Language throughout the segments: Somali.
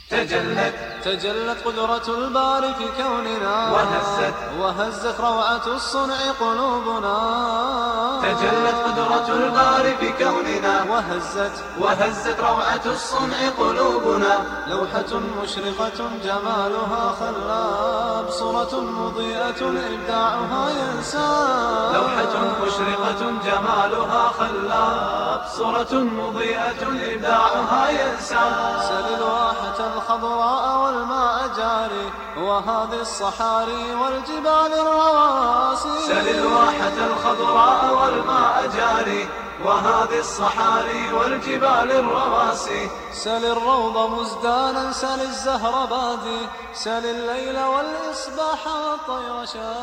تجلت تجلت قدرة الباري في كوننا وهزت وهزت روعة الصنع قلوبنا تجلت قدرة الباري في كوننا وهزت وهزت روعة الصنع قلوبنا لوحة مشرقة جمالها خلاب صورة مضيئة إبداعها ينساب لوحة مشرقة جمالها خلاب صورة مضيئة إبداعها ينساب سل الواحة الخضراء والماء جاري وهذه الصحاري والجبال الرواسي سل الواحة الخضراء والماء جاري وهذه الصحاري والجبال الرواسي سل الروض مزدانا سل الزهر بادي سل الليل والإصباح والطير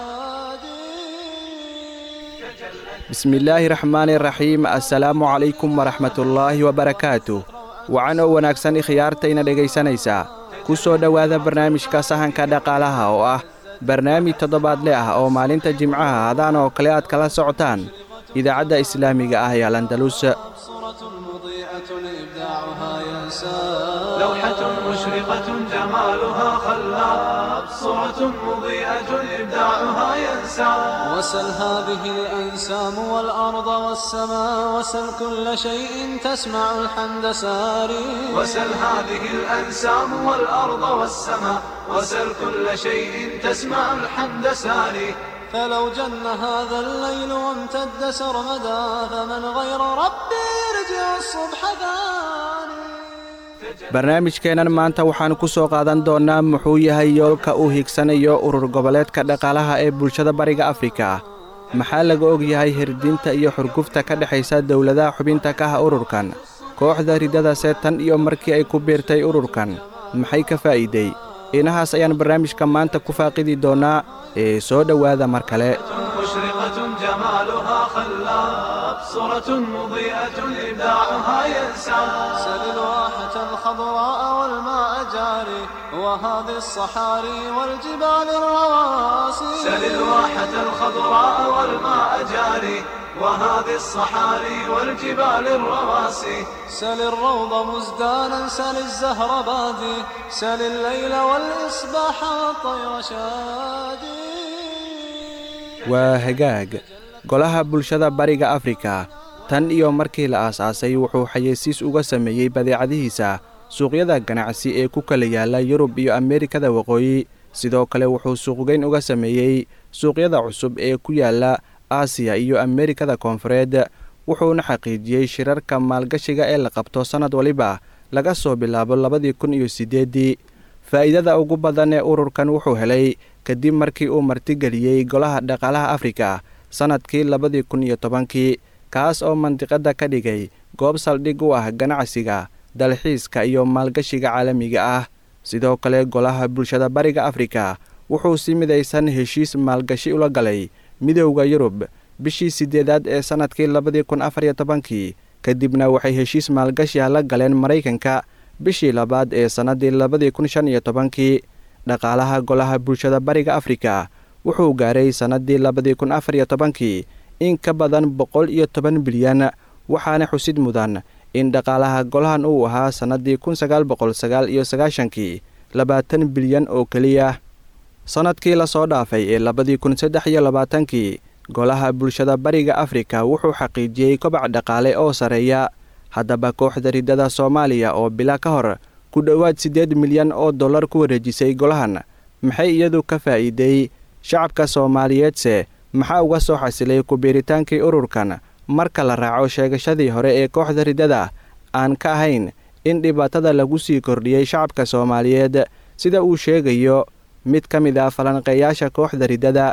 شادي bismillaahi raxmaani raxiim assalaamu calaykum waraxmatullaahi wabarakaatu wacan oo wanaagsan ikhyaartayna dhegaysanaysaa ku soo dhowaada barnaamijka sahanka dhaqaalaha oo ah barnaamij toddobaadle ah oo maalinta jimcaha hadaan oo kale aad kala socotaan idaacadda islaamiga ah ee alandalus صورة مضيئة إبداعها ينساب لوحة مشرقة جمالها خلاب صورة مضيئة إبداعها ينساب وسل هذه الأنسام والأرض والسماء وسل كل شيء تسمع الحمد ساري وسل هذه الأنسام والأرض والسماء وسل كل شيء تسمع الحمد ساري فلو جن هذا الليل وامتد سرمدا فمن غير ربي يرجع الصبح ثاني barnaamijkeennan maanta waxaan ku soo qaadan doonnaa muxuu yahay yoolka uu higsanayo urur goboleedka dhaqaalaha ee bulshada bariga afrika maxaa laga og yahay hirdinta iyo xurgufta ka dhexaysa dowladaha xubinta ka ah ururkan kooxda riddadase tan iyo markii ay ku biirtay ururkan maxay ka faa'iidey inahaas ayaan barnaamijka maanta ku faaqidi doonnaa ee soo dhowaada mar kale مشرقة جمالها خلاب صورة مضيئة إبداعها ينساب سل الواحة الخضراء والماء جاري وهذه الصحاري والجبال الرواسي سل الواحة الخضراء والماء جاري وهذه الصحاري والجبال الرواسي سل الروض مزدانا سل الزهر بادي سل الليل والإصباح والطير شادي waa hagaag golaha bulshada bariga afrika tan iyo markii la aasaasay wuxuu xayeysiis uga sameeyey badeecadihiisa suuqyada ganacsi ee ku kala yaala yurub iyo ameerikada waqooyi sidoo kale wuxuu suuqgeyn uga sameeyey suuqyada cusub ee ku yaala aasiya iyo ameerikada koonfureed wuxuuna xaqiijiyey shirarka maalgashiga ee la qabto sannad waliba laga soo bilaabo labadii kun iyo siddeeddii faa'iidada ugu badan ee ururkan wuxuu helay kadib markii uu martigeliyey golaha dhaqaalaha afrika sannadkii labadii kun iyo tobankii kaas oo mandiqadda ka dhigay goob saldhig u ah ganacsiga dalxiiska iyo maalgashiga caalamiga ah sidoo kale golaha bulshada bariga afrika wuxuu si midaysan heshiis maalgashi ula galay midowda yurub bishii siddeedaad ee sannadkii labadii kun afar iyo tobankii kadibna waxay heshiis maalgashiha la galeen maraykanka bishii labaad ee sannaddii labadii kun shan iyo tobankii dhaqaalaha golaha bulshada bariga afrika wuxuu gaaray sannaddii labadii kun afar iyo tobankii in ka badan boqol iyo toban bilyan waxaana xusid mudan in dhaqaalaha golahan uu ahaa sannaddii kun sagaal boqol sagaal iyo sagaashankii labaatan bilyan oo keliya sannadkii lasoo dhaafay ee labadii kun saddex iyo labaatankii golaha bulshada bariga afrika wuxuu xaqiijiyey kobac dhaqaale oo sarreeya haddaba kooxda riddada soomaaliya oo bila ka hor ku dhowaad siddeed milyan oo dollar ku wareejisay golahan maxay iyadu ka faa'iiday shacabka soomaaliyeedse maxaa uga soo xasilay ku-biiritaankii ururkan marka la raaco sheegashadii hore ee kooxda riddada aan ka ahayn in dhibaatada lagu sii kordhiyey shacabka soomaaliyeed sida uu sheegayo mid ka mid ah falanqeeyaasha kooxda riddada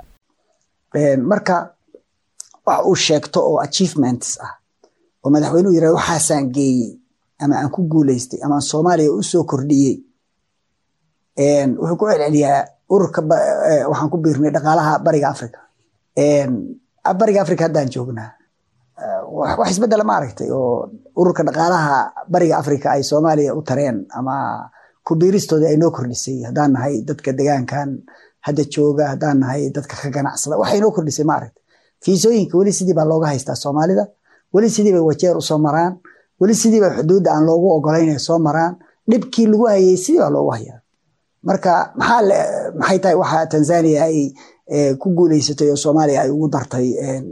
marka wax uu sheegto oo achievements ah oo madaxweynuhu yirahdo waxaasaan geeyey ama aan ku guuleystay ama aan soomaaliya u soo kordhiyey wuxuu ku celceliyaa ururka waxaan ku biirnay dhaqaalaha bariga africa bariga africa haddaan joognaa wax isbedela ma aragtay oo ururka dhaqaalaha bariga africa ay soomaaliya u tareen ama ku biiristoodii ay noo kordhisay haddaan nahay dadka degaankan hadda jooga haddaan nahay dadka ka ganacsada waxay noo kordhisay ma aragtay fiisooyinka weli sidii baa looga haystaa soomaalida weli sidii bay wajeer usoo maraan weli sidii bay xuduudda aan loogu ogolayn soo maraan dhibkii lagu hayay sidii baa loogu hayaa marka maxaa maxay tahay waxa tanzania ay ku guuleysatay oo soomaaliya ay ugu dartay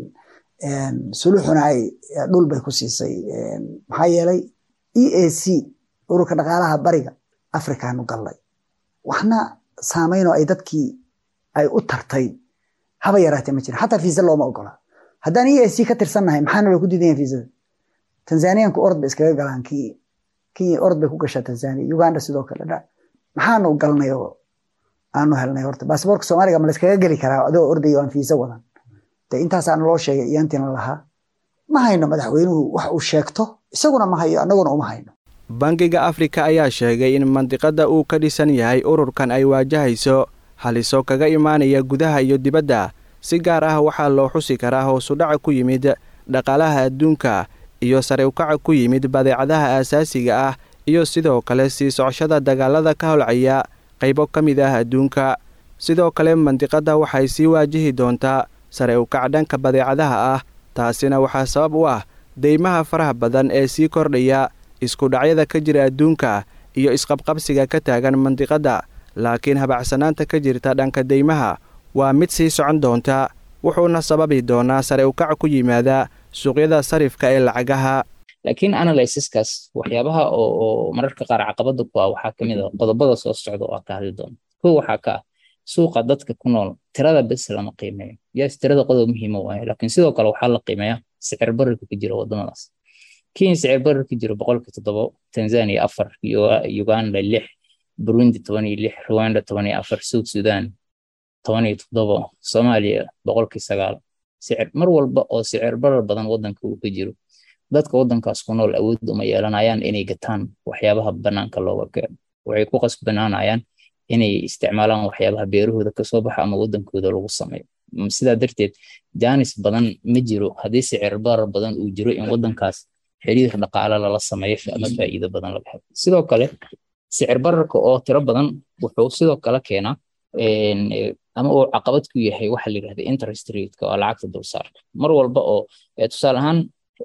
suluxuna ay dhul bay ku siisay maxaa yeelay e a c ururka dhaqaalaha bariga afrikaanu gallay waxna saamaynoo ay dadkii ay u tartay haba yaraatee ma jira xataa fiisa looma ogola haddaan e a c ka tirsannahay maxaana loo ku diidayan fiisada tanzaniyanku orod bay iskaga galaan kii kenya orod bay ku gashaa tanzania uganda sidoo kale dha maxaanu galnay oo aanu helnay horta basaboorka soomaaliga ma layskaga geli karaa adoo ordayo aan fiisa wadan de intaasaana loo sheegay iyaantiina lahaa ma hayno madaxweynuhu wax uu sheegto isaguna ma hayo annaguna uma hayno bangiga afrika ayaa sheegay in mandiqadda uu ka dhisan yahay ururkan ay waajahayso haliso kaga imaanaya gudaha iyo dibadda si gaar ah waxaa loo xusi karaa hoosudhaca ku yimid dhaqaalaha adduunka iyo sare ukaca ku yimid badeecadaha aasaasiga ah iyo sidoo kale sii socoshada dagaalada ka holcaya qaybo ka mid ah adduunka sidoo kale mandiqadda waxay sii waajihi doontaa sare ukac dhanka badeecadaha ah taasina waxaa sabab u ah deymaha faraha badan ee sii kordhaya iskudhacyada ka jira adduunka iyo isqabqabsiga ka taagan mandiqadda laakiin habacsanaanta ka jirta dhanka deymaha waa mid sii socon doonta wuxuuna sababi doonaa sare ukac ku yimaada suuqyada sarifka ee lacagaha laakiin analysiskaas waxyaabaha oo mararka qaar caqabada ku ah waxaa kamid a qodobada soo socda oo ka hadli doona kow waxaa ka ah suuqa dadka ku nool tirada bes lama qiimeeyo yes tirada qodob muhiima waaye laakiin sidoo kale waxaa la qiimeeyaa sicir bararka ka jira wadamadaas kenya sicir barar ka jiro boqolka toddobo tanzania afar uganda lix burundi toban iyo lix rwanda toban iyo afar south sudan toban iyo toddobo soomaaliya boqolkii sagaal sicir mar walba oo sicir barar badan wadanka uu ka jiro dadka wadankaas ku nool awood uma yeelanayaan inay gataan waxyaabaha banaanka looga keeno waxay ku qasbanaanayaan inay isticmaalaan waxyaabaha beerahooda kasoo baxa ama wadankooda lagu sameeyo sidaa darteed jaanis badan ma jiro haddii sicir barar badan uu jiro in wadankaas xiriir dhaqaale lala sameeyo ama faa'iido badan laga helo sidoo kale sicir bararka oo tiro badan wuxuu sidoo kale keenaa ama uu caqabad ku yahay waxa la yidhahda interest rateka oo lacagta dulsaarka mar walba oo tusaale ahaan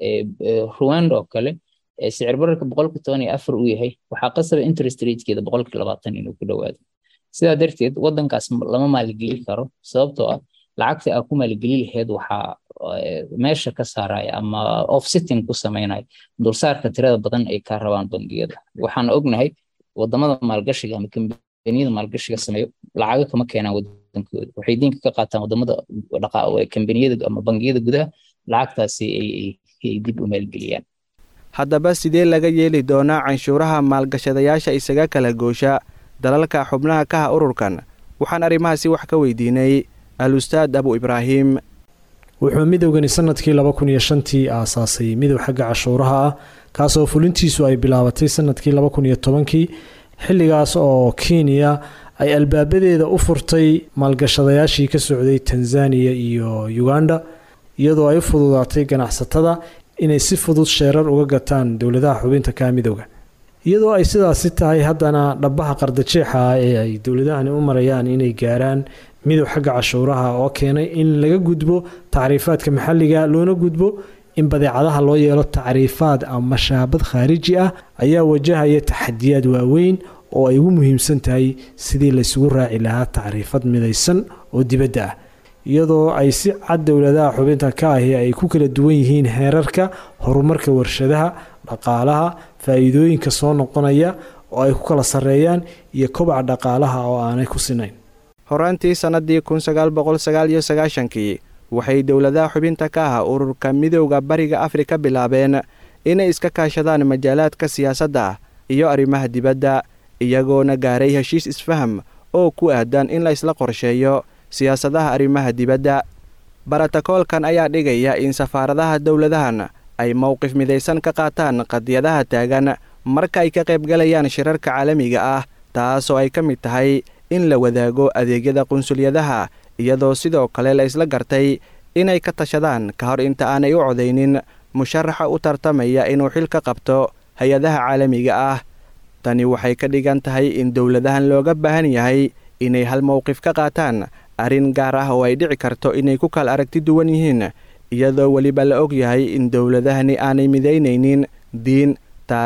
rwanda oo kale sicir bararka boqolka toban iyo afar uu yahay waxaa qasaba interest ratekeeda boqolka labaatan inuu ku dhowaado sidaa darteed wadankaas lama maalgelin karo sababtoo ah lacagta aa ku maalgeli laheed waxaa meesha ka saaraya ama offsetting ku samaynaya dulsaarka tirada badan ay ka rabaan bangiyada waxaan ognahay wadamada maalgashiga ama kambaniyada maalgashiga sameeyo lacago kama keenaan wadankooda waxay diinka ka qaataan wadamada kambaniyada ama bangiyada gudaha lacagtaasi ay dib u maalgeliyaan haddaba sidee laga yeeli doonaa canshuuraha maalgashadayaasha isaga kala goosha dalalka xubnaha ka ha ururkan waxaan arrimahaasi wax ka weydiinay al-ustaad abu ibraahim wuxuu midowgani sanadkii laba kun iyo shantii aasaasay midow xagga cashuuraha ah kaasoo fulintiisu ay bilaabatay sanadkii laba kun iyo tobankii xilligaas oo kenya ay albaabadeeda u furtay maalgashadayaashii ka socday tanzaniya iyo uganda iyadoo ay u fududaatay ganacsatada inay si fudud sheerar uga gataan dowladaha xubinta ka midowga iyadoo ay sidaasi tahay haddana dhabaha qardajeexa ee ay dowladahani u marayaan inay gaaraan midow xagga cashuuraha oo keenay in laga gudbo tacriifaadka maxalliga loona gudbo in badeecadaha loo yeelo tacriifaad ama shaabad khaariji ah ayaa wajahaya taxadiyaad waaweyn oo ay ugu muhiimsan tahay sidii laysugu raaci lahaa tacriifad midaysan oo dibadda ah iyadoo ay si cad dowladaha xubinta ka ahi ay ku kala duwan yihiin heerarka horumarka warshadaha dhaqaalaha faa'iidooyinka soo noqonaya oo ay ku kala sarreeyaan iyo kobaca dhaqaalaha oo aanay ku sinayn horaantii sannaddii kun sagaal boqol sagaal iyo sagaashankii waxay dowladaha xubinta ka ah ururka midowda bariga afrika bilaabeen inay iska kaashadaan majaalaadka siyaasadda iyo arrimaha dibadda iyagoona gaaray heshiis isfaham oo ku aadan in la isla qorsheeyo siyaasadaha arrimaha dibadda baratakoolkan ayaa dhigaya in safaaradaha dowladahan ay mowqif midaysan ka qaataan qadiyadaha taagan marka ay ka qaybgalayaan shirarka caalamiga ah taasoo ay ka mid tahay in la wadaago adeegyada qunsulyadaha iyadoo sidoo kale la isla gartay inay ka tashadaan ka hor inta aanay u codaynin musharaxa u tartamaya inuu xil ka qabto hay-adaha caalamiga ah tani waxay ka dhigan tahay in dowladahan looga baahan yahay inay hal mowqif ka qaataan arrin gaar ah oo ay dhici karto inay ku kala aragti duwan yihiin iyadoo weliba la og yahay in dowladahani aanay midaynaynin diin taariikh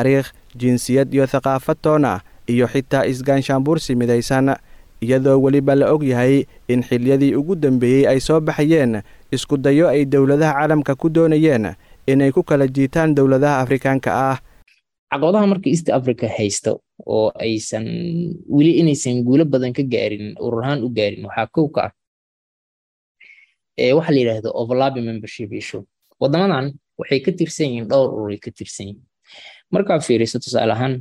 jinsiyad iyo thaqaafad toon ah iyo xitaa isgaanshaanbuursi midaysan iyadoo weliba la og yahay in xiliyadii ugu dambeeyey ay soo baxayeen isku dayo ay dowladaha caalamka ku doonayeen inay ku kala jiitaan dowladaha afrikaanka ah caqabadaha marka east africa haysta oo aysan weli inaysan guulo badan ka gaarin urur ahaan u gaarin waxaa kow ka ah waxa la yidhaahdo overlapping membership issue wadamadan waxay ka tirsan yihiin dhowr ururay ka tirsan yihiin markaad fiiriso tusaale ahaan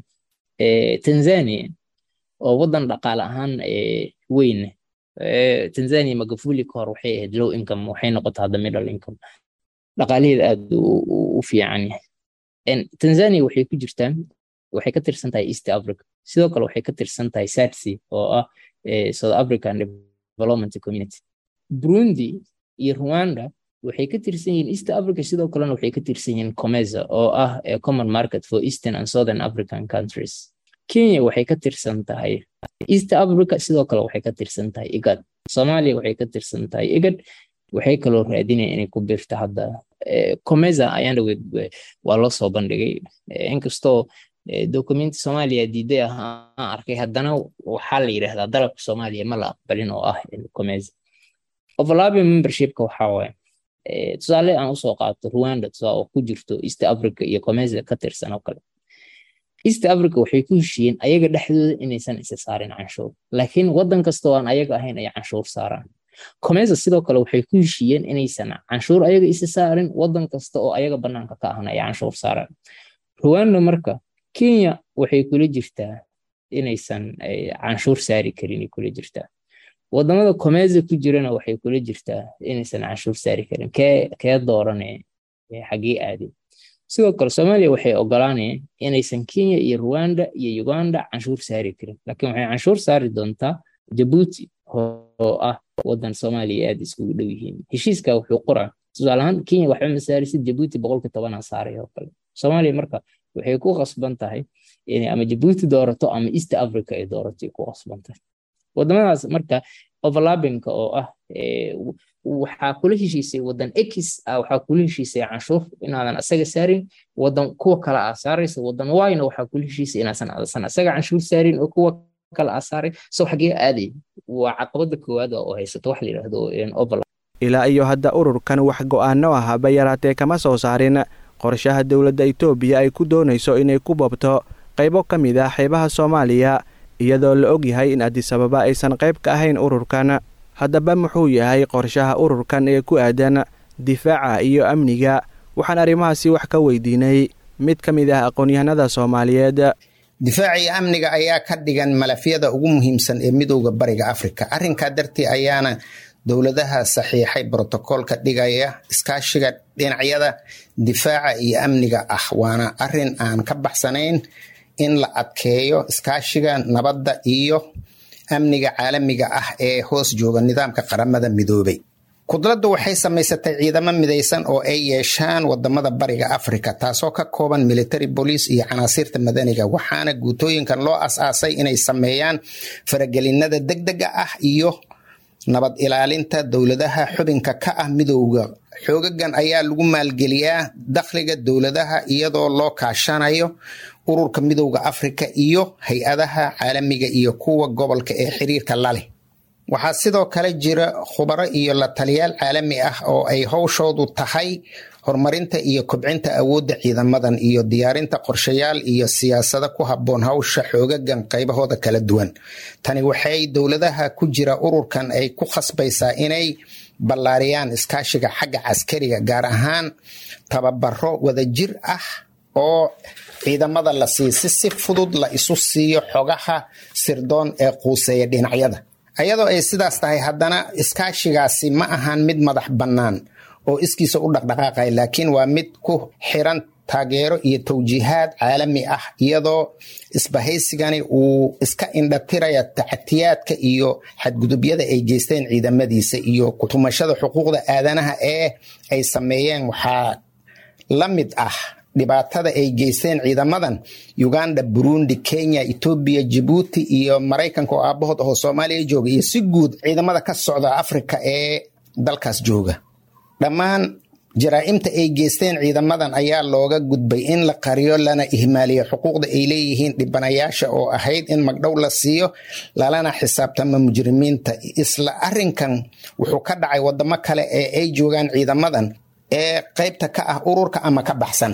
tanzania oo wadan dhaqaale ahaan weyn tanzania magafuli ka hor waxay ahayd low income waxay noqotay hadda middle income dhaqaalaheeda aad u fiican yahay tanzania waxay ku jirtaa waxay ka tirsan tahay east africa sidoo kale waxay ka tirsan tahay sadsi oo ah south african development community burundi iyo rwanda waxay ka tirsan yihiin east africa sidoo kalena waxay ka tirsan yihiin comeza oo ah common market for eastern and southern african countries kenya waxay ka tirsan tahay east africa sidoo kale waxay ka tirsan tahay igad soomaaliya waxay ka tirsan tahay igad waxay kaloo raadinaya inay ku biirta hadda comeza ayaana waa loo soo bandhigay inkastoo documenti soomaaliya diiday ah aan arkay haddana waxaa la yidhahdaa dalabka soomaaliya ma la aqbalin oo ah comeza overlapping membershipka waxaa waaye tusaale aan usoo qaato rwanda tusaa oo ku jirto east africa iyo comeza ka tirsan oo kale east africa waxay ku heshiiyeen ayaga dhexdooda inaysan isa saarin canshuur laakiin wadan kastoo aan ayaga ahayn ay canshuur saaraan comeza sidoo kale waxay ku heshiiyeen inaysan canshuur ayaga isa saarin wadan kasta oo ayaga banaanka ka ahna ay canshuur saaraan rwanda marka kenya waxay kula jirtaa inaysan canshuur saari karin kula jirtaa wadamada comeza ku jirana waxay kula jirtaa inaysan canshuur saari karin kee doorane xagee aadin sidoo kale soomaaliya waxay ogolaanayeen inaysan kenya iyo rwanda iyo uganda canshuur saari karin laakiin waxay canshuur saari doontaa jabuuti oo ah wadan soomaaliya aad iskugu dhow yihiin heshiiska wuxuu qoraa tusaale ahaan kenya waxba ma saarisid jabuuti boqolki tobanaa saaray oo kale soomaaliya marka waxay ku qasban tahay inay ama jabuuti doorato ama east africa ay doorato ay ku qasban tahay wadamadaas marka overlappingka oo ah waxaa kula heshiisay wadan x waxaa kula heshiisay canshuur inaadan asaga saarin wadan kuwa kale aa saaraysa wadan yna waxaa kula heshiisay inaasan adasan asaga canshuur saarin oo kuwa kale aa saaray so xagee aaday waa caqabada koowaad oo haysato wax la yidhaahdo overlap ilaa iyo hadda ururkan wax go'aano ah haba yaraatee kama soo saarin qorshaha dowladda itoobiya ay ku doonayso inay ku boobto qaybo ka mid ah xeebaha soomaaliya iyadoo la og yahay in adisababa aysan qayb ka ahayn ururkan haddaba muxuu yahay qorshaha ururkan ee ku aadan difaaca iyo amniga waxaan arrimahaasi wax ka weydiinay mid ka mid ah aqoon-yahanada soomaaliyeed difaaca iyo amniga ayaa ka dhigan malafyada ugu muhiimsan ee midowda bariga afrika arrinkaa dartii ayaana dowladaha saxiixay brotokoolka dhigaya iskaashiga dhinacyada difaaca iyo amniga ah waana arin aan ka baxsanayn in la adkeeyo iskaashiga nabadda iyo amniga caalamiga ah ee hoos jooga nidaamka qaramada midoobay kudladdu waxay samaysatay ciidamo midaysan oo ay yeeshaan wadamada bariga afrika taasoo ka kooban military bolice iyo canaasiirta madaniga waxaana guutooyinkan loo as-aasay inay sameeyaan faragelinada degdega ah iyo nabad ilaalinta dowladaha xubinka ka ah midowda xoogagan ayaa lagu maalgeliyaa dakhliga dowladaha iyadoo loo kaashanayo ururka midowda afrika iyo hay-adaha caalamiga iyo kuwa gobolka ee xiriirka laleh waxaa sidoo kale jira khubaro iyo la taliyaal caalami ah oo ay howshoodu tahay horumarinta iyo kobcinta awoodda ciidamadan iyo diyaarinta qorshayaal iyo siyaasado ku habboon hawsha xoogagan qaybahooda kala duwan tani waxay dowladaha ku jira ururkan ay ku khasbaysaa inay ballaariyaan iskaashiga xagga caskariga gaar ahaan tababaro wadajir ah oo ciidamada la siiy si si fudud la isu siiyo xogaha sirdoon ee quuseeya dhinacyada ayadoo ay sidaas tahay haddana iskaashigaasi ma ahan mid madax bannaan oo iskiisa u dhaqdhaqaaqaya laakiin waa mid ku xiran taageero iyo tawjiihaad caalami ah iyadoo isbahaysigani uu iska indhatiraya tacatiyaadka iyo xadgudubyada ay geysteen ciidamadiisa iyo kutumashada xuquuqda aadanaha ee ay sameeyeen waxaa la mid ah dhibaatada ay geysteen ciidamadan uganda burundi kenya etoobiya jibuuti iyo maraykanka oo aabahood ahoo soomaaliya jooga iyo si guud ciidamada ka socda afrika ee dalkaas jooga dhammaan jaraa'imta ay geysteen ciidamadan ayaa looga gudbay in la qariyo lana ihmaaliyo xuquuqda ay leeyihiin dhibanayaasha oo ahayd in magdhow la siiyo lalana xisaabtama mujrimiinta isla arinkan wuxuu ka dhacay wadamo kale ee ay joogaan ciidamadan ee qaybta ka ah ururka ama ka baxsan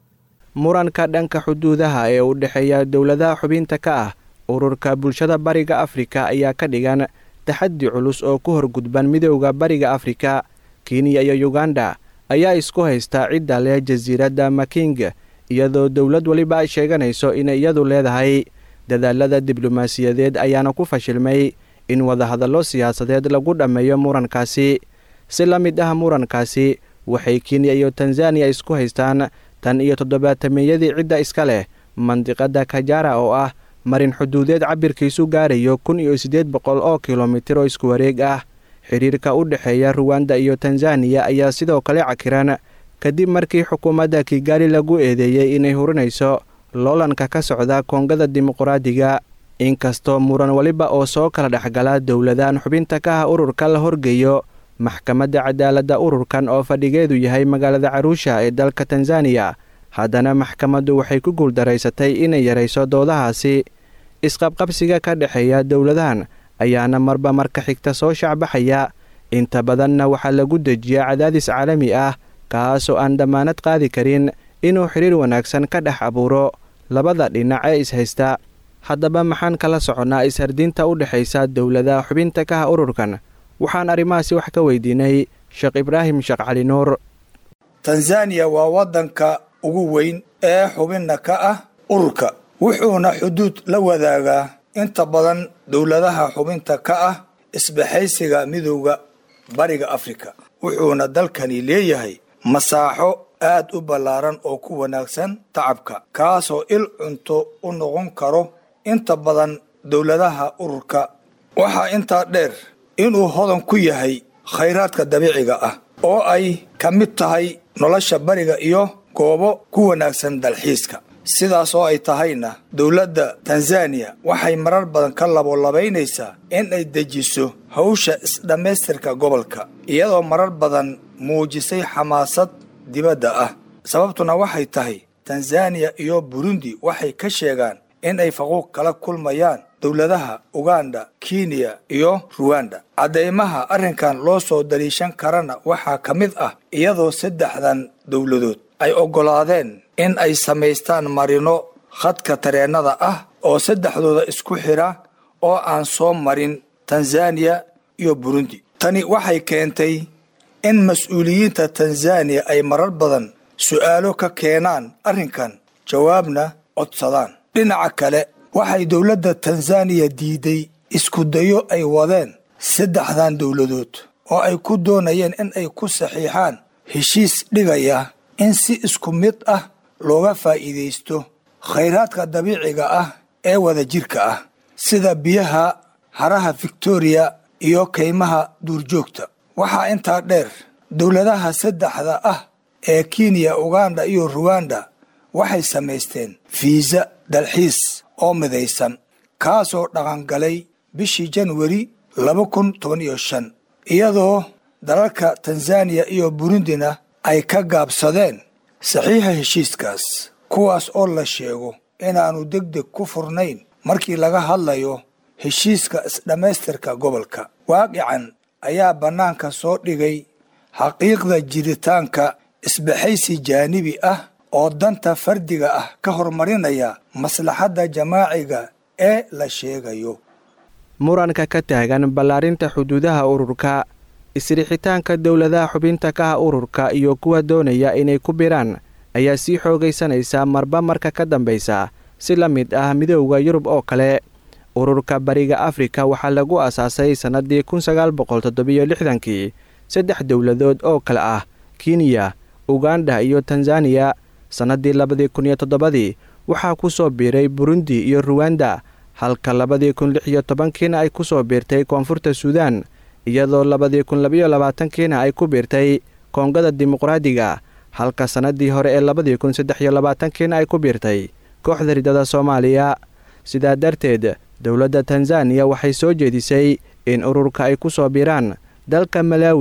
muranka dhanka xuduudaha ee u dhexeeya dowladaha xubinta ka ah ururka bulshada bariga afrika ayaa ka dhigan taxaddi culus oo ku horgudban midowda bariga afrika kenya iyo yuganda ayaa isku haysta cidda leh jasiiradda making iyadoo dowlad weliba ay sheeganayso inay iyadu leedahay dadaalada diblomaasiyadeed ayaana ku fashilmay in wadahadallo siyaasadeed lagu dhammeeyo murankaasi si la mid ah murankaasi waxay kenya iyo tanzaniya isku haystaan tan iyo toddobaatameeyadii cidda iska leh mandiqadda kajara oo ah marin xuduudeed cabirkiisu gaarayo kun iyo siddeed boqol oo kilomitir oo isku wareeg ah xiriirka u dhexeeya ruwanda iyo tanzaniya ayaa sidoo kale cakiran kadib markii xukuumadda kigaali lagu eedeeyey inay hurinayso loolanka ka socda koongada dimuqraadiga inkastoo muran weliba oo soo kala dhexgala dowladahan xubinta ka ah ururka la horgeeyo maxkamadda cadaaladda ururkan oo fadhigeedu yahay magaalada caruusha ee dalka tanzaniya haddana maxkamaddu waxay ku guuldaraysatay inay yarayso doodahaasi isqabqabsiga ka dhexeeya dowladahan ayaana marba marka xigta soo shacbaxaya inta badanna waxaa lagu dejiyaa cadaadis caalami ah kaasoo aan dammaanad qaadi karin inuu xidhiir wanaagsan ka dhex abuuro labada dhinac ee ishaysta haddaba maxaan kala soconnaa ishardinta u dhexaysa dowladaha xubinta ka ah ururkan waxaan arrimahaasi wax ka weydiinay sheekh ibraahim sheekh cali nuur tanzaniya waa waddanka ugu weyn ee xubinna ka ah ururka wuxuuna xuduud la wadaagaa inta badan dowladaha xubinta ka ah isbaxaysiga midowda bariga afrika wuxuuna dalkani leeyahay masaaxo aad u ballaaran oo ku wanaagsan tacabka kaasoo il cunto u noqon karo inta badan dowladaha ururka waxaa intaa dheer inuu hodan ku yahay khayraadka dabiiciga ah oo ay ka mid tahay nolosha bariga iyo goobo ku wanaagsan dalxiiska sidaas oo ay tahayna dowladda tanzaniya waxay marar badan ka labolabaynaysaa in ay dejiso hawsha isdhammaystirka gobolka iyadoo marar badan muujisay xamaasad dibadda ah sababtuna waxay tahay tanzaniya iyo burundi waxay ka sheegaan in ay faquuq kala kulmayaan dowladaha uganda kenya iyo ruwanda caddaymaha arrinkan loo soo daliishan karana waxaa ka mid ah iyadoo saddexdan dowladood ay oggolaadeen in ay samaystaan marino khadka tareennada ah oo saddexdooda isku xidha oo aan soo marin tanzaniya iyo burundi tani waxay keentay in mas-uuliyiinta tanzaniya ay marar badan su'aalo ka keenaan arrinkan jawaabna codsadaan dhinaca kale waxay dowladda tanzaniya diiday iskudayo ay wadeen saddexdan dowladood oo ay ku doonayeen in ay ku saxiixaan heshiis dhigaya in si isku mid ah looga faa'iidaysto khayraadka dabiiciga ah ee wadajirka ah sida biyaha haraha victoriya iyo kaymaha duurjoogta waxaa intaa dheer dowladaha saddexda ah ee kenya uganda iyo ruwanda waxay samaysteen fiisa dalxiis oo midaysan kaasoo dhaqangalay bishii janwari laba kun toban iyo shan iyadoo dalalka tanzaniya iyo burundina ay ka gaabsadeen saxiixa heshiiskaas kuwaas oo la sheego inaannu deg deg ku furnayn markii laga hadlayo heshiiska isdhammaystirka gobolka waaqican ayaa bannaanka soo dhigay xaqiiqda jiritaanka isbaxaysi jaanibi ah oo danta fardiga ah ka horumarinaya maslaxadda jamaaciga ee la sheegayo muranka ka taagan ballaarinta xuduudaha ururka isrixitaanka dowladaha xubinta ka ah ururka iyo kuwa doonaya inay ku biraan ayaa sii xoogaysanaysa marba marka ka dambaysa si la mid ah midowda yurub oo kale ururka bariga afrika waxaa lagu aasaasay sannadii kun sagaal boqol toddobiyo lixdankii saddex dowladood oo kale ah kenya uganda iyo tanzaniya sannadii labadii kun iyo toddobadii waxaa ku soo biiray burundi iyo ruwanda halka labadii kun lix iyo tobankiina ay ku soo biirtay koonfurta suudaan iyadoo labadii kun labayo labaatankiina ay ku biirtay koongada dimuqraadiga halka sannadii hore ee labadii kun saddex iyo labaatankiina ay ku biirtay kooxda ridada soomaaliya sidaa darteed dowladda tanzaniya waxay soo jeedisay in ururka ay ku soo biiraan dalka malaawi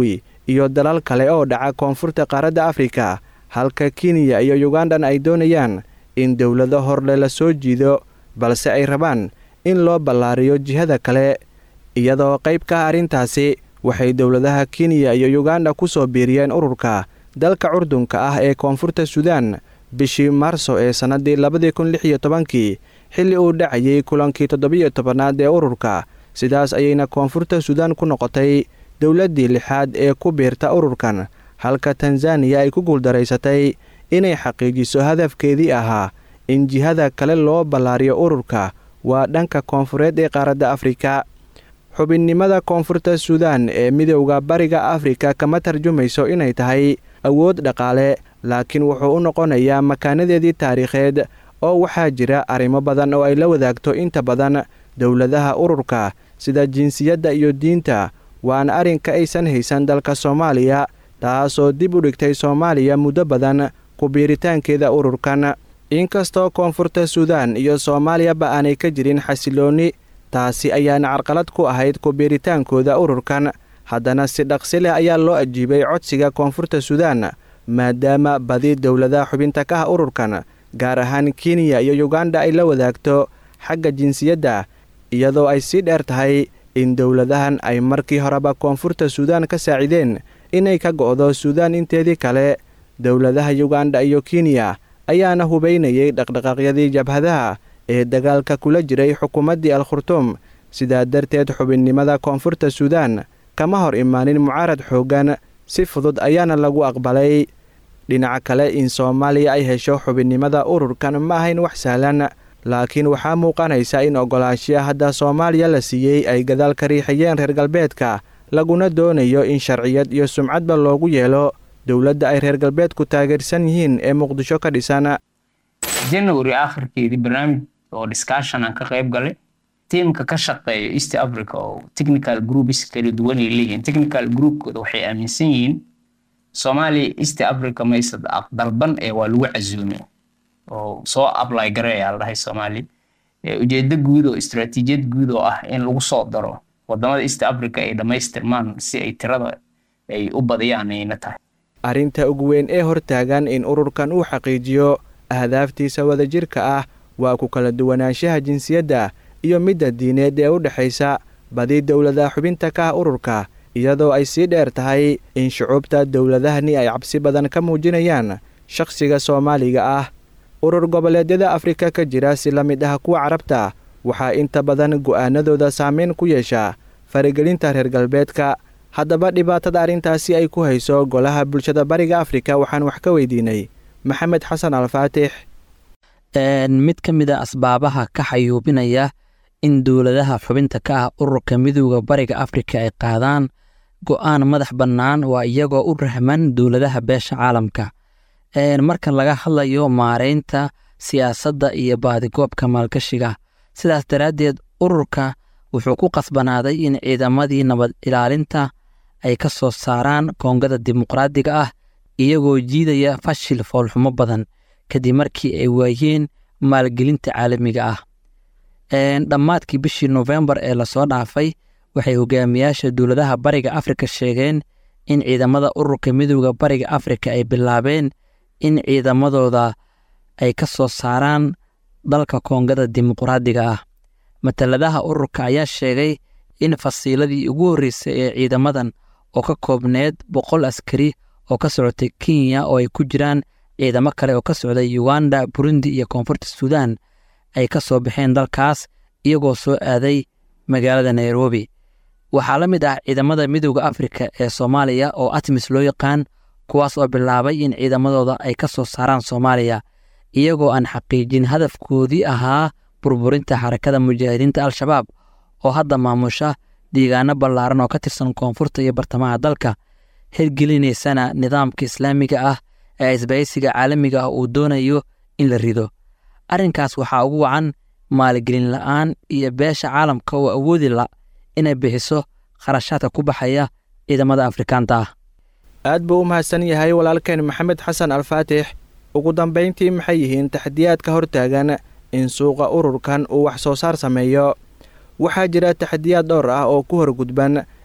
iyo dalal kale oo dhaca koonfurta qaaradda afrika halka kenya iyo yugandan ay doonayaan in dowlado horle la soo jiido balse ay rabaan in loo ballaariyo jihada kale iyadoo qayb ka ah arrintaasi waxay dowladaha kenya iyo yuganda ku soo biiriyeen ururka dalka curdunka ah ee koonfurta suudaan bishii maarso ee sannaddii labadii kun lix iyo tobankii xilli uu dhacayay kulankii toddobiyo tobanaad ee ururka sidaas ayayna koonfurta suudaan ku noqotay dowladdii lixaad ee ku biirta ururkan halka tanzaniya ay ku guuldaraysatay inay xaqiijiso hadafkeedii ahaa in jihada kale loo ballaariyo ururka waa dhanka koonfureed ee qaaradda afrika xubinnimada koonfurta suudaan ee midowda bariga afrika kama tarjumayso inay tahay awood dhaqaale laakiin wuxuu u noqonayaa makaanadeedii taariikheed oo waxaa jira arrimo badan oo ay la wadaagto inta badan dowladaha ururka sida jinsiyadda iyo diinta waana arrinka aysan haysan dalka soomaaliya taasoo dib u dhigtay soomaaliya muddo badan ku biiritaankeeda ururkan inkastoo koonfurta suudaan iyo soomaaliyaba aanay ka jirin xasiloonni taasi ayaana carqalad ku ahayd ku biiritaankooda ururkan haddana si dhaqsi leh ayaa loo ajiibay codsiga koonfurta suudaan maadaama badi dowladaha xubinta ka ah ururkan gaar ahaan kenya iyo yuganda ay la wadaagto xagga jinsiyadda iyadoo ay sii dheer tahay in dowladahan ay markii horeba koonfurta suudaan ka saacideen inay ka go'do suudaan inteedii kale dowladaha yuganda iyo kenya ayaana hubaynayay dhaqdhaqaaqyadii jabhadaha ee dagaalka kula jiray xukuumaddii al khurtuum sidaa darteed xubinnimada koonfurta suudaan kama hor imaanin mucaarad xooggan si fudud ayaana lagu aqbalay dhinaca kale in soomaaliya ay hesho xubinnimada ururkan ma ahayn wax sahlan laakiin waxaa muuqanaysa in oggolaanshiya hadda soomaaliya la siiyey ay gadaal ka riixayeen reer galbeedka laguna doonayo in sharciyad iyo sumcadba loogu yeelo dowladda ay reer galbeedku taageersan yihiin ee muqdisho ka dhisan january akhirkeedii barnaamij oo discussion aan ka qayb galay tiimka ka shaqeeya east africa oo technical groups kala duwan ay leeyihiin technical groupkooda waxay aaminsan yihiin soomaaliya east africa maysa dalban ee waa lagu casuumay oo soo apply gareeyaa la dhahay soomaaliya ujeedo guud oo istaraatiijiyad guud oo ah in lagu soo daro wadamada east africa ay dhammaystirmaan si ay tirada ay u badiyaan ayna tahay arrinta ugu weyn ee hortaagan in ururkan uu xaqiijiyo ahdaaftiisa wadajirka ah waa ku kala duwanaanshaha jinsiyadda iyo midda diineed ee u dhexaysa badi dowladaha xubinta ka ah ururka iyadoo ay sii dheer tahay in shucuubta dowladahani ay cabsi badan ka muujinayaan shakhsiga soomaaliga ah urur goboleedyada afrika ka jira si la mid ah kuwa carabta waxaa inta badan go'aanadooda saameyn ku yeesha faragelinta reer galbeedka haddaba dhibaatada arrintaasi ay ku hayso golaha bulshada bariga afrika waxaan wax ka weydiinay maxamed xasan alfaatix mid ka mid a asbaabaha ka xayuubinaya in dowladaha xubinta ka ah ururka midowda bariga afrika ay qaadaan go'aan madax bannaan waa iyagoo u rahman dowladaha beesha caalamka marka laga hadlayo maareynta siyaasadda iyo baadigoobka maalgashiga sidaas daraaddeed ururka wuxuu ku qasbanaaday in ciidamadii nabad ilaalinta ay ka soo saaraan koongada dimuqraadiga ah iyagoo jiidaya fashil foolxumo badan kadib markii ay waayeen maalgelinta caalamiga ah dhammaadkii bishii nofembar ee lasoo dhaafay waxay hogaamiyaasha dowladaha bariga afrika sheegeen in ciidamada ururka midowda bariga afrika ay bilaabeen in ciidamadooda ay ka soo saaraan dalka koongada dimuqraadiga ah mataladaha ururka ayaa sheegay in fasiiladii ugu horreysay ee ciidamadan oo ka koobneed boqol askari oo ka socotay kenya oo ay ku jiraan ciidamo kale oo ka socday uganda burundi iyo koonfurta suudaan ay ka soo baxeen dalkaas iyagoo soo aaday magaalada nairobi waxaa la mid ah ciidamada midowda afrika ee soomaaliya oo atmis loo yaqaan kuwaas oo bilaabay in ciidamadooda ay ka soo saaraan soomaaliya iyagoo aan xaqiijin hadafkoodii ahaa burburinta xarakada mujaahidiinta al-shabaab oo hadda maamusha deegaano ballaaran oo ka tirsan koonfurta iyo bartamaha dalka hirgelinaysana nidaamka islaamiga ah ee isbahaysiga caalamiga ah uu doonayo in la rido arrinkaas waxaa ugu wacan maalgelin la'aan iyo beesha caalamka oo awoodi la inay bixiso kharashaadka ku baxaya ciidamada afrikaanta ah aad buu u mahadsan yahay walaalkeen maxamed xasan alfaatix ugu dambayntii maxay yihiin taxdiyaadka hortaagan in suuqa ururkan uu wax soo saar sameeyo waxaa jira taxdiyaad dhowr ah oo ku horgudban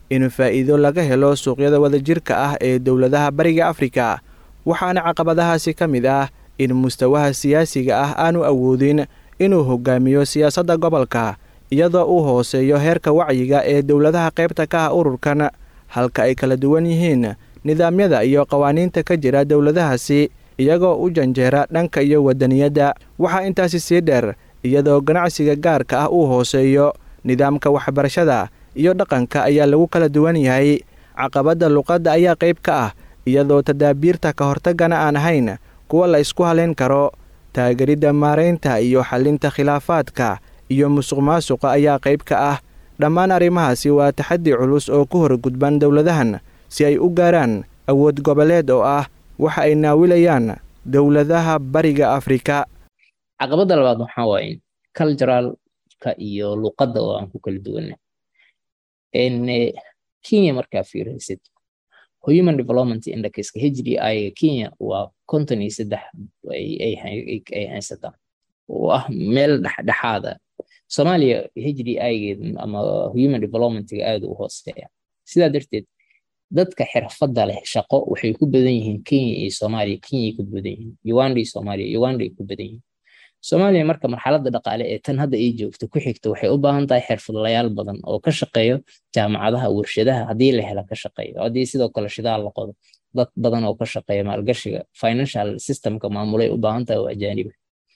in faa'iido laga helo suuqyada wadajirka ah ee dowladaha bariga afrika waxaana caqabadahaasi ka mid ah in mustawaha siyaasiga ah aanu awoodin inuu hogaamiyo siyaasadda gobolka iyadoo uu hooseeyo heerka wacyiga ee dowladaha qaybta ka ah ururkan halka ay kala duwan yihiin nidaamyada iyo qawaaniinta ka jira dowladahaasi iyagoo u janjeera dhanka iyo wadaniyadda waxaa intaasi sii dheer iyadoo ganacsiga gaarka ah uu hooseeyo nidaamka waxbarashada iyo dhaqanka ayaa lagu kala duwan yahay caqabadda luqadda ayaa qayb ka ah iyadoo tadaabiirta ka hortaggana aan ahayn kuwa la isku halayn karo taageridda maaraynta iyo xallinta khilaafaadka iyo musuq maasuqa ayaa qayb ka ah dhammaan arrimahaasi waa taxaddi culus oo ku hor gudban dowladahan si ay u gaaraan awood goboleed oo ah waxa ay naawilayaan dowladaha bariga afrika caqabadda labaad waxaa waaye culturalka iyo luqadda oo aan ku kala duwanna kenya markaa fiiraysid human development indexka HDI Kenya waa konton iyo saddex ay haysataa oo ah meel dhexdhexaada Soomaaliya HDI-geed ama human development-ga aad u hooseeya sidaa darteed dadka xirfadda leh shaqo waxay ku badan yihiin Kenya iyo Soomaaliya Kenya ku badan yihiin Uganda iyo Soomaaliya Uganda ay ku badan yihiin Soomaaliya marka marxaladda dhaqaale ee tan hadda ay joogto ku xigta waxay u baahan tahay xirfadlayaal badan oo ka shaqeeyo jaamacadaha warshadaha haddii la hela ka shaqeeyo haddii sidoo kale shidaal la qodo dad badan oo ka shaqeeya maalgashiga financial systemka maamulay u baahan tahay oo ajaaniba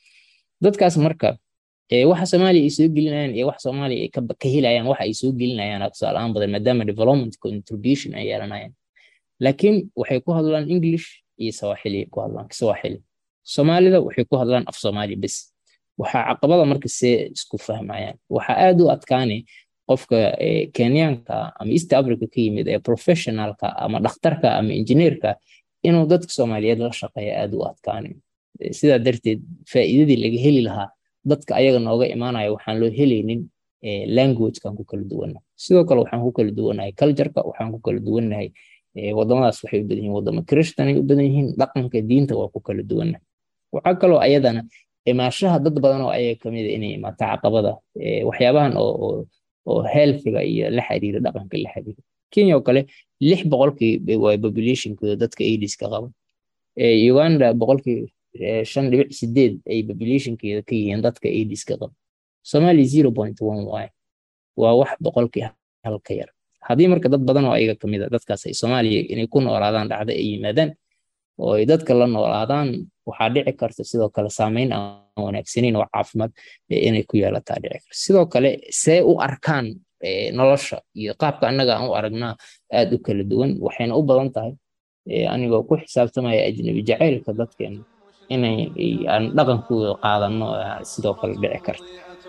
dadkaas marka waxa Soomaaliya ay soo gelinayaan iyo waxa Soomaaliya ay ka helayaan waxa ay soo gelinayaan tusaale badan maadaama development contribution ay yeelanayaan laakiin waxay ku hadlaan English iyo Swahili ku hadlaan Swahili Soomaalida waxay ku hadlaan af Soomaali bas waxaa caqabada marka see isku fahmayaan waxaa aad u adkaanay qofka Kenyaanka ama East Africa ka yimid ee professionalka ama dhakhtarka ama engineerka inuu dadka Soomaaliyeed la shaqeeyo aad u adkaanay sidaa darteed faa'iidadii laga heli lahaa dadka ayaga nooga imaanaya waxaan loo helaynin languagekan ku kala duwanna sidoo kale waxaan ku kala duwannahay cultureka waxaan ku kala duwannahay wadamadaas waxay u badan yihiin wadamo christian ay u badan yihiin dhaqanka diinta waa ku kala duwannahay waxaa kaloo ayadana imaashaha dad badan oo ayaga kamid a inay imaato caqabada waxyaabahan oo oo healthiga iyo la xiriira dhaqanka la xiriira kenya oo kale lix boqolkii waa populationkooda dadka aidiska qaba uganda boqolkii shan dhibic sideed ay populationkeeda ka yihiin dadka aidiska qaba somalia zero point one y waa wax boqolkii hal ka yar haddii marka dad badan oo ayaga kamid a dadkaas ay soomaaliya inay ku noolaadaan dhacda ay yimaadaan oo ay dadka la noolaadaan waxaa dhici karta sidoo kale saameyn aan wanaagsaneyn oo caafimaad inay ku yeelataa dhici karta sidoo kale see u arkaan nolosha iyo qaabka annaga aan u aragnaa aad u kala duwan waxayna u badan tahay anigoo ku xisaabtamaya ajnabi jacaylka dadkeena inay aan dhaqankooda qaadano sidoo kale dhici karta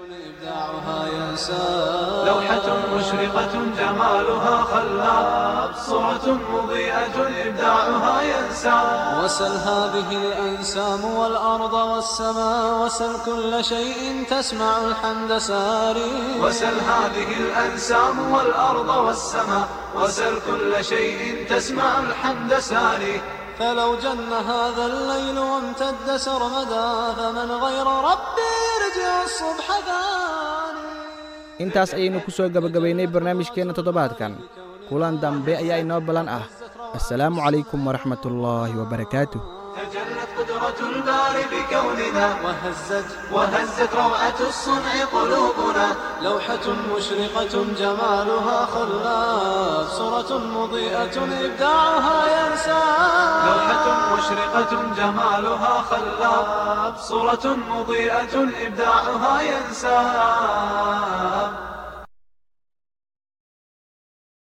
لوحة مشرقة جمالها خلاب صورة مضيئة إبداعها ينسى وسل هذه الأنسام والأرض والسماء وسل كل شيء تسمع الحمد ساري وسل هذه الأنسام والأرض والسماء وسل كل شيء تسمع الحمد ساري فلو جن هذا الليل وامتد سرمدا فمن غير ربي يرجع الصبح ثاني intaas ayaynu ku soo gebagabaynay barnaamijkeenna toddobaadkan kulan dambe ayaa inoo ballan ah assalaamu calaykum waraxmat ullaahi wabarakaatuh تجلت قدرة الباري بكوننا وهزت وهزت روعة الصنع قلوبنا لوحة مشرقة جمالها خلاف صورة مضيئة إبداعها ينسى لوحة مشرقة جمالها خلاب صورة مضيئة إبداعها ينساب